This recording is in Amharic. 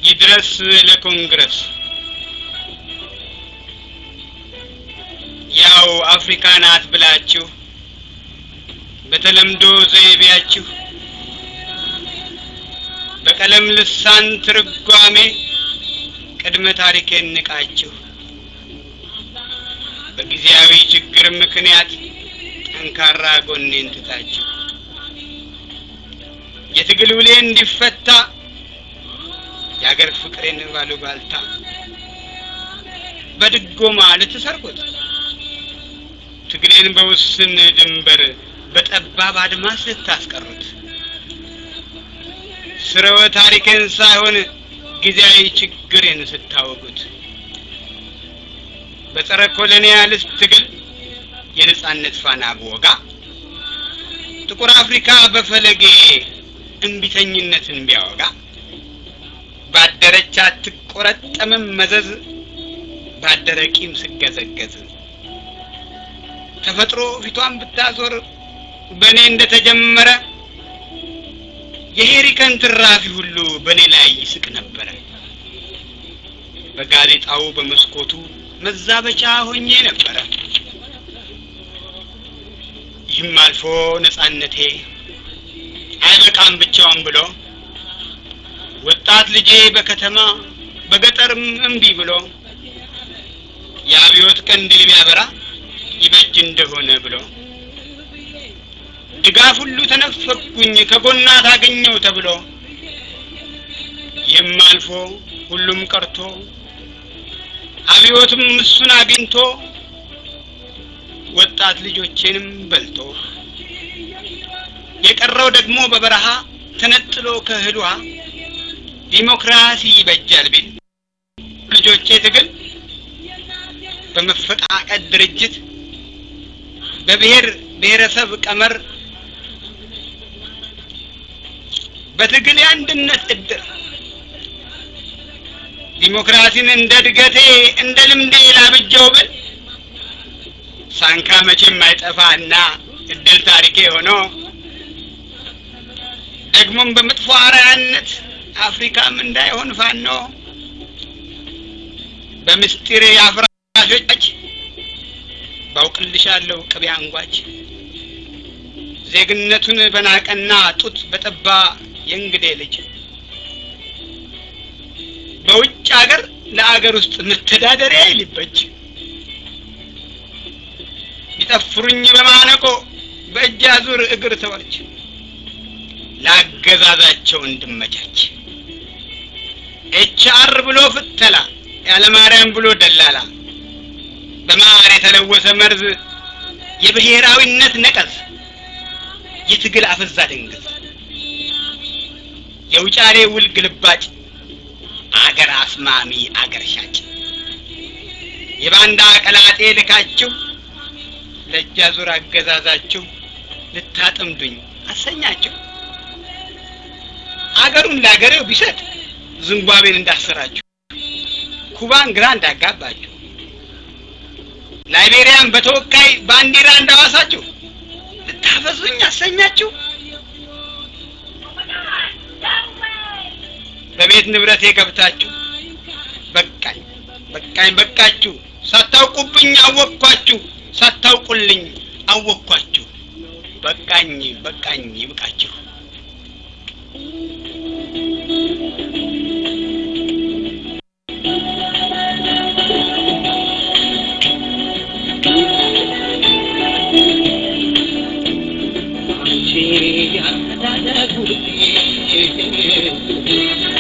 ይድረስ ለኮንግረስ ያው አፍሪካ ናት ብላችሁ በተለምዶ ዘይቤያችሁ በቀለም ልሳን ትርጓሜ ቅድመ ታሪኬን ንቃችሁ በጊዜያዊ ችግር ምክንያት ጠንካራ ጎኔን ትታችሁ የትግል ውሌ እንዲፈታ የአገር ፍቅሬን ባሉባልታ በድጎማ ልትሰርቁት ትግሌን በውስን ድንበር በጠባብ አድማስ ልታስቀሩት ስርወ ታሪኬን ሳይሆን ጊዜያዊ ችግሬን ስታወጉት በጸረ ኮሎኒያሊስት ትግል የነጻነት ፋና ብወጋ ጥቁር አፍሪካ በፈለጌ እምቢተኝነትን ቢያወጋ ባደረች አትቆረጠምም መዘዝ ባደረ ቂም ስገዘገዝ ተፈጥሮ ፊቷን ብታዞር በእኔ እንደተጀመረ የሄሪከን ትራፊ ሁሉ በእኔ ላይ ይስቅ ነበረ። በጋዜጣው በመስኮቱ መዛበቻ ሆኜ ነበረ። ይህም አልፎ ነጻነቴ አይበቃም ብቻውን ብሎ ወጣት ልጄ በከተማ በገጠርም እምቢ ብሎ የአብዮት ቀንዲል ቢያበራ ይበጅ እንደሆነ ብሎ ድጋፍ ሁሉ ተነፈኩኝ ከጎና ታገኘው ተብሎ ይህም አልፎ ሁሉም ቀርቶ አብዮትም እሱን አግኝቶ ወጣት ልጆቼንም በልቶ የቀረው ደግሞ በበረሃ ተነጥሎ ከእህል ውሃ ዲሞክራሲ ይበጃል ቢል ልጆቼ ትግል በመፈቃቀድ ድርጅት በብሔር ብሔረሰብ ቀመር በትግል የአንድነት እድር ዲሞክራሲን እንደ እድገቴ እንደ ልምዴ ላብጀው ብል ሳንካ መቼም አይጠፋና እድል ታሪኬ ሆኖ ደግሞም በመጥፎ አርአያነት አፍሪካም እንዳይሆን ፋኖ በምስጢር የአፍራሾች ባውቅልሻለሁ ቅቤ አንጓች ዜግነቱን በናቀና ጡት በጠባ የእንግዴ ልጅ በውጭ አገር ለአገር ውስጥ መተዳደሪያ ሊበጅ ቢጠፍሩኝ በማነቆ በእጅ አዙር እግር ተወች ላገዛዛቸው እንድመቻች ኤች አር ብሎ ፍተላ ያለ ማርያም ብሎ ደላላ በማር የተለወሰ መርዝ የብሔራዊነት ነቀዝ የትግል አፈዛ ደንገዝ የውጫሌ ውል ግልባጭ አገር አስማሚ አገር ሻጭ የባንዳ ቀላጤ ልካችሁ ለእጅ አዙር አገዛዛችሁ ልታጠምዱኝ አሰኛችሁ አገሩን ለአገሬው ቢሰጥ ዝምባብዌን እንዳሰራችሁ ኩባን ግራ እንዳጋባችሁ ላይቤሪያን በተወካይ ባንዲራ እንዳዋሳችሁ ልታፈዙኝ አሰኛችሁ በቤት ንብረቴ ገብታችሁ በቃኝ በቃኝ በቃችሁ ሳታውቁብኝ አወቅኳችሁ ሳታውቁልኝ አወቅኳችሁ በቃኝ በቃኝ ይብቃችሁ አንቺ ያስተዳደጉ